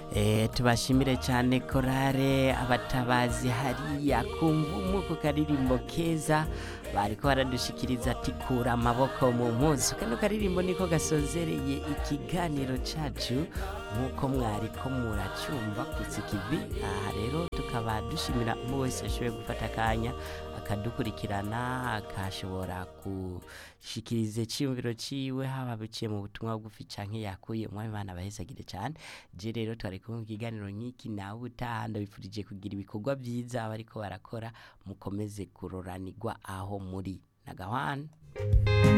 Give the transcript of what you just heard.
Eh, tubashimire cyane korare abatabazi hariya ku mvumu ku karirimbo keza bariko baradushikiriza ati kura amaboko mu mpuzu kano karirimbo niko gasozereye ikiganiro cacu nk'uko mwariko muracyumva kutsikivi aha rero tukaba dushimira umwe wese ashoboye gufata akanya akadukurikirana akashobora gushikiriza icyiyumviro ciwe haba biciye mu butumwa bugufi canke yakuye umwami bana bahezagire cyane je rero twari kumwe mu kiganiro nk'iki nawe utaha ndabifurije kugira ibikorwa byiza abariko barakora mukomeze kuroranirwa aho muri nagahwana